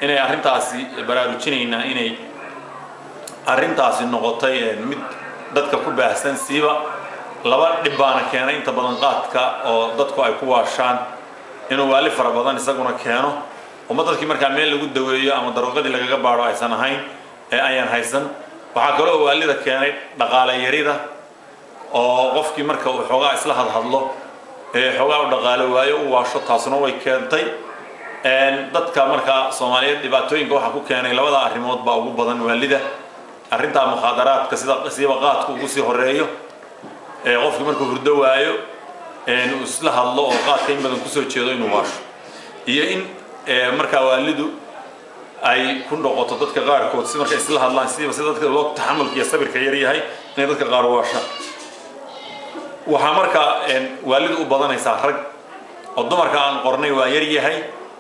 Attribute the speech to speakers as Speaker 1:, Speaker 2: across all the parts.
Speaker 1: inay arrintaasi baraarujinaynaa inay arrintaasi noqotay mid dadka ku baahsan siiba laba dhib baana keenay inta badan qaadka oo dadku ay ku waashaan inuu waali fara badan isaguna keeno uma dadkii markaa meel lagu daweeyo ama daruuqadii lagaga baadho aysan ahayn ee ayaan haysan waxaa kaloo waalida keenay dhaqaale yarida oo qofkii marka uu xoogaa isla hadhadlo ee xoogaa u dhaqaalo waayo u waasho taasuna way keentay dadka markaa soomaaliyeed dhibaatooyinka waxaa ku keenay labada arrimood baa ugu badan waalida arrintaa mukhaadaraadka sida siiba qaadku ugu sii horeeyo ee qofkii markuu hurdo waayo uu isla hadlo oo qaadka in badan kusoo jeedo inuu waasho iyo in markaa waalidu ay ku noqoto dadka qaarkood si markay isla hadlaan sidiiba sida dadka loo taxamulka iyo sabirka yar yahay inay dadka qaar waashaan waxaa markaa waalidu u badanaysaa rag oo dumarka aan qornay waa yar yahay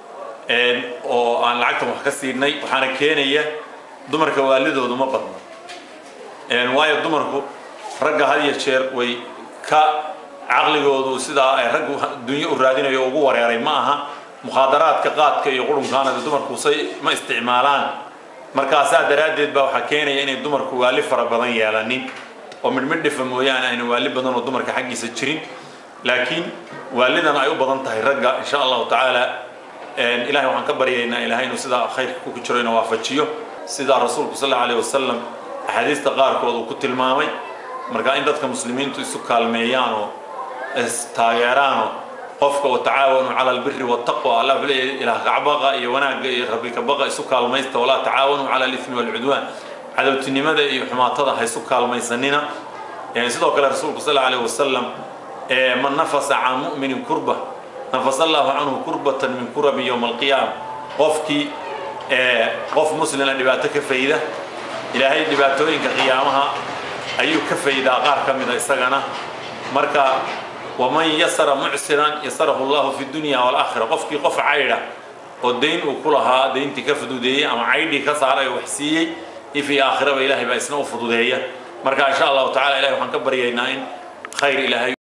Speaker 1: oo aan lacagtan wax ka siinay waxaana keenaya dumarka waalidoodu ma badna waayo dumarku ragga had iyo jeer way ka caqligoodu sidaa ay raggu dunyo u raadinayo ugu wareeray ma aha mukhaadaraadka qaadka iyo qurunkaana dumarku say ma isticmaalaan markaasaa daraaddeed baa waxaa keenaya inay dumarku waali fara badan yeelanin oo midhmidhifa mooyaane ayna waali badan oo dumarka xaggiisa jirin laakiin waalidan ay u badan tahay ragga insha allahu tacaala ilahay waxaan ka baryaynaa ilahay inuu sidaa khayrka ku jiro ina waafajiyo sidaa rasuulku sal allahu alayh wasalam axaadiista qaarkood uu ku tilmaamay marka in dadka muslimiintu isu kaalmeeyaan oo istaageeraanoo qofka watacaawanu cala albiri waltaqwa allah wuxuu leeyahay ilaah kacbaqa iyo wanaagga iyo rabbi kabaqa isu kaalmaysta walaa tacaawanu cala alithmi walcudwaan cadowtinimada iyo xumaatada ha isu kaalmaysanina sidoo kale rasuulku sal allahu alayh wasalam man nafasa can mu'minin kurba nafasa allahu canhu kurbatan min kurabi yowma alqiyaama qofkii qof muslina dhibaato ka fayda ilaahay dhibaatooyinka qiyaamaha ayuu ka faydaa qaar ka mida isagana marka waman yasara mucsiran yasarahu llahu fi dunya waalaakhira qofkii qof caydha oo dayn uu ku lahaa dayntii ka fududeeyey ama caydhii ka saaray oo wax siiyey ifii aakhiraba ilahay baa isna u fududeeya marka insha allahu tacala ilahay waxaan ka baryaynaa in khayr ilaahay